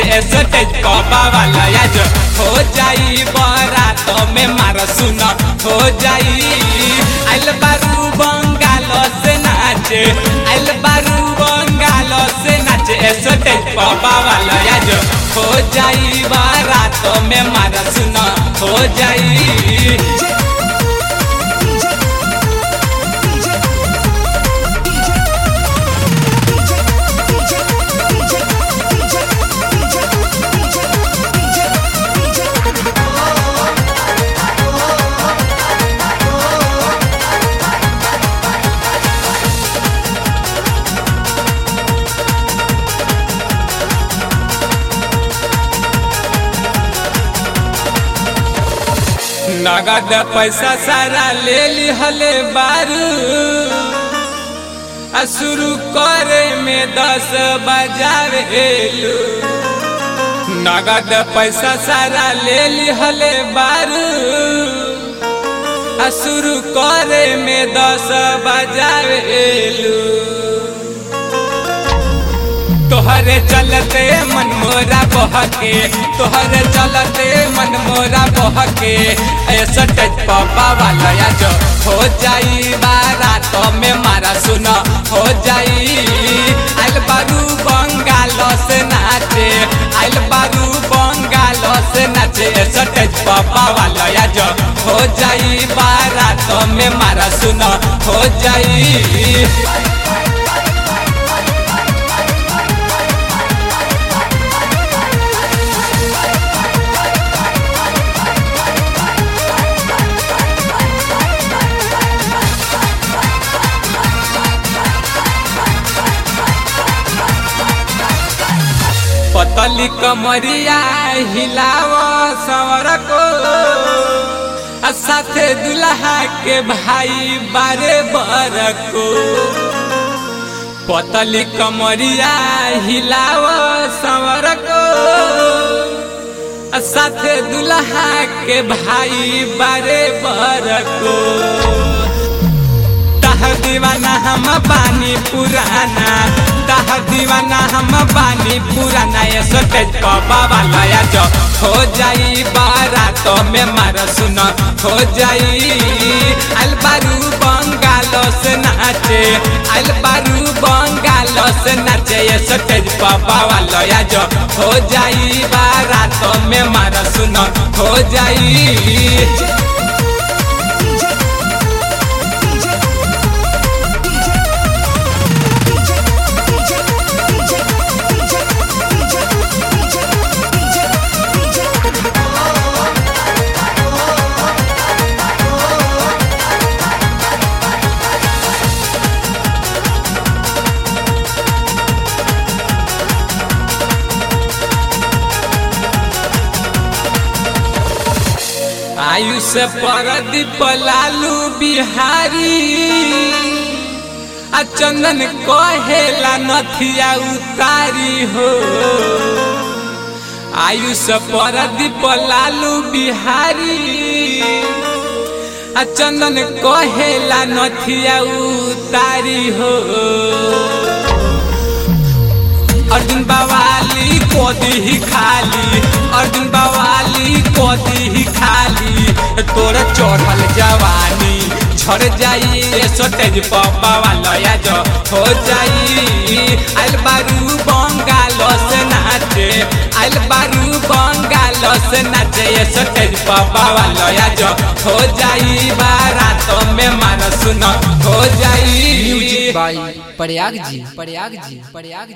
नाचे स्टेज बाबा वाला आज हो जाई बारात में मार सुन हो जाई आइल बारू बंगाल से नाचे आइल बारू बंगाल से नाचे स्टेज बाबा वाला आज हो जाई बारात में मार सुन हो जाई नगद पैसा सारा ले ली हले बारू आ शुरू करे में दस बजावेलू नगद पैसा सारा ले ली हले बारू आ शुरू करे में दस बजावेलू तोहरे चलते मन मोरा बहके तोहरे चलते मन मोरा बहके ऐसा टच पापा वाला या जो हो जाई बारात में मारा सुना हो जाई आइल बारू बंगाल से नाचे आइल बारू बंगाल से नाचे ऐसा टच पापा वाला या जो हो जाई बारात में मारा सुना हो जाई पतली कमरिया हिलाव सवर को आ साथे दुल्हा के भाई बारे बर को पतली कमरिया हिलाव सवर को आ साथे दुल्हा के भाई बारे बर को तह दीवाना हम बानी पुराना तह दीवाना हम बानी पुराना ये सोटेज बाबा वाला या जो हो जाई बारात में मार सुन हो जाई अलबारू बंगाल से नाचे अलबारू बंगाल से नाचे ये सोटेज बाबा वाला या जो हो जाई बारात में मार सुन हो जाई आयुष परदीप लालू बिहारी आ चंदन कहेला नथिया उतारी हो आयुष परदीप लालू बिहारी आ चंदन कहेला नथिया उतारी हो अर्जुन बवाली कोदी ही खाली अर्जुन बवाली कोदी ही खाली तोरा चढ़ल जवानी झड़ जाई सोटेज पप्पा वाला या जो हो जाई आइल बारू बंगाल से नाचे आइल बारू बंगाल से नाचे ये सोटेज पप्पा वाला या जो हो जाई बारात में मान सुन हो जाई म्यूजिक बाई प्रयाग जी प्रयाग जी प्रयाग जी